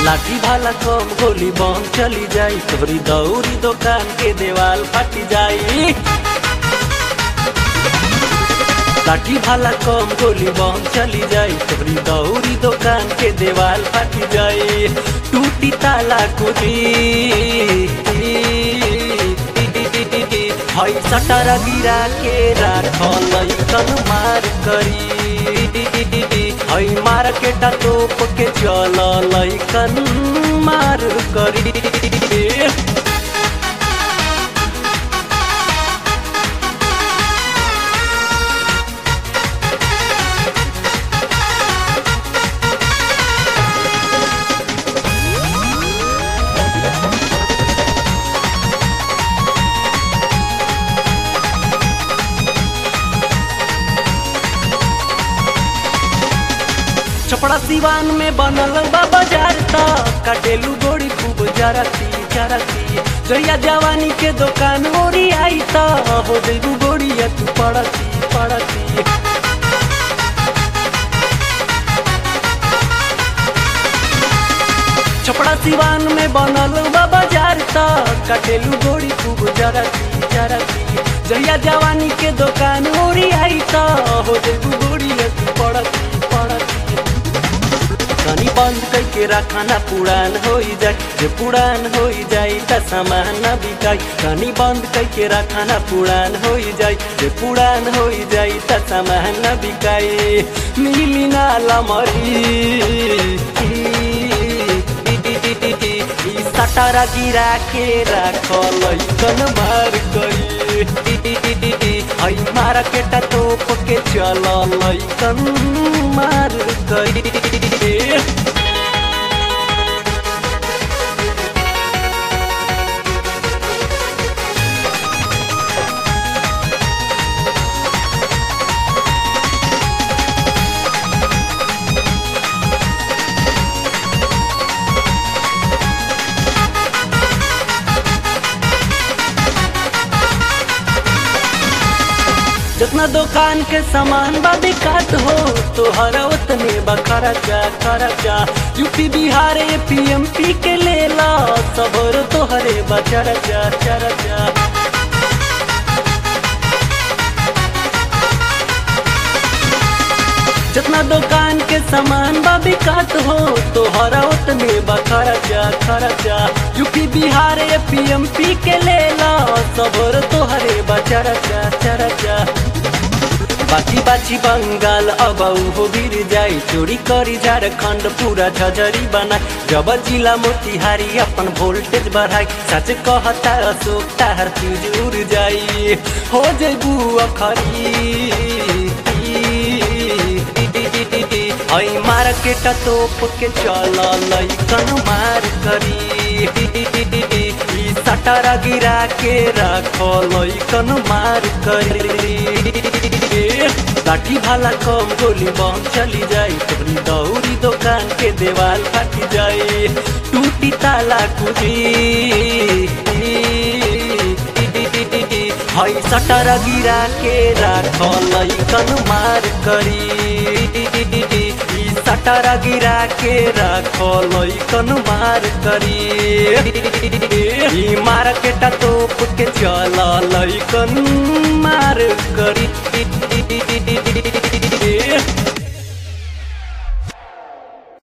लाठी भाला कम गोली बम चली जाई तोरी दौरी दुकान के देवाल फट जाई लाठी भाला कम गोली बम चली जाई तोरी दौरी दुकान के देवाल फट जाई टूटी ताला कुदी हई सटर गिरा के राखल कन मार करी हई मार्केट तोप के चल लैकन मार करी छपड़ा सिवान में बनल बा बाजार त कटेलू गोड़ी खूब जरती जरती जया जवानी के दुकान ओरी आई त हो देबू गोड़िया तू पड़ती पड़ती छपड़ा सिवान में बनल बा बाजार त कटेलू गोड़ी खूब जरती जरती जया जवानी के दुकान ओरी आई त हो देबू गोड़िया तू पड़ती पड़ती कनी बंद करके रखना पुरान हो जाए जे पुरान हो जाए त सामान न बिकाई कनी बंद करके रखना पुरान हो जाए जे पुरान हो जाए त सामान न बिकाई मिली ना लमरी सटारा गिरा के राखल कन मार गई हई मार्केट तोप के चल कन मार गई जितना दुकान के सामान बा बिकात हो तोहरा उतने बा खर्चा खर्चा यूपी बिहार पीएमपी के लेला सबरो तोहरे बा चर्चा चर्चा जितना दुकान के सामान बा बिकात हो तोहरा उतने बा खर्चा खर्चा यूपी बिहार पीएमपी के लेला सबरो तोहरे बा चर्चा चर्चा बाची बाची बंगाल अब हो गिर जाई चोरी करी झारखंड पूरा झझरी बनाई जब जिला मोतिहारी अपन वोल्टेज बढ़ाई सच कहता अशोक तार फ्यूज उड़ जाई हो जेबू अखरी हई मार्केट तोप के चल लैकन मार करी सटारा गिरा के राखो लैकन मार करी लाठी भाला कम गोली बम चली जाई तोरी दौरी दुकान के देवाल फट जाई टूटी ताला कुदी हई सटर गिरा के राखल कन मार करी सटर गिरा के राखल कन मार करी मार्केट तोप के चल कन